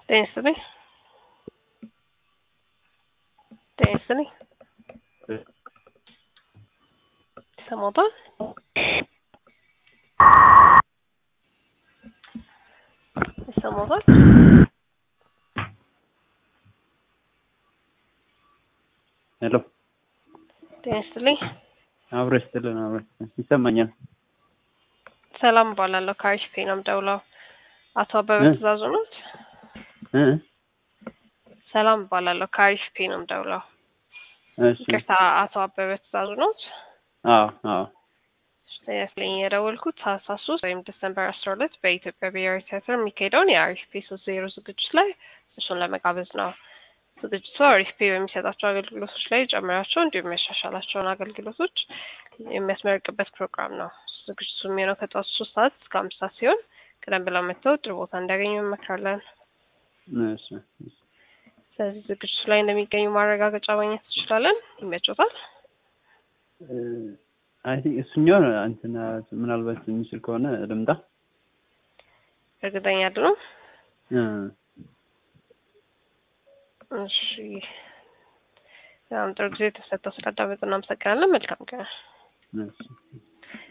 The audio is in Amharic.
ጤና ይስጥልኝ። ጤና ይስጥልኝ። ይሰማዎታል? ይሰማዎታል? ሄሎ ጤና ይስጥልኝ። አብሮ ይስጥልን። አብሮ ይስጥልን። ይሰማኛል። ሰላም እባላለሁ። ከአሪፍ ፔ ነው የምደውለው። አቶ አበበ እ? ትእዛዙ ኖት? እ? ሰላም እባላለሁ። ከአሪፍ ፔ ነው የምደውለው። እሺ። ይቅርታ፣ አቶ አበበ ትእዛዙ ኖት? አዎ አዎ። ስለኝ የደወልኩት ታህሳስ ሶስት ወይም ዲሰምበር አስራ ሁለት በኢትዮጵያ ብሔራዊ ቲያትር የሚካሄደውን የአሪፍ ፔ ሶስት ዜሮ ዝግጅት ላይ እሱን ለመጋበዝ ነው። ዝግጅቱ አሪፍ ፔ በሚሰጣቸው አገልግሎቶች ላይ ጨምራቸው እንዲሁም የሚያሻሻላቸውን አገልግሎቶች የሚያስመርቅበት ፕሮግራም ነው። ዝግጅቱ የሚሆነው ከጠዋቱ ሶስት ሰዓት እስከ አምስት ሰዓት ሲሆን ቀደም ብለው መጥተው ጥሩ ቦታ እንዲያገኙ እንመክራለን። እሺ። እሺ። ስለዚህ ዝግጅቱ ላይ እንደሚገኙ ማረጋገጫ ማግኘት ትችላለን። ይመቾታል? አይ ቲንክ እሱኛው እንትን ምናልባት የሚችል ከሆነ ልምጣ። እርግጠኛ አይደሉም? እ። እሺ። በጣም ጥሩ ጊዜ ተሰጥተው ስላዳመጡ እናመሰግናለን። መልካም ቀን። እሺ።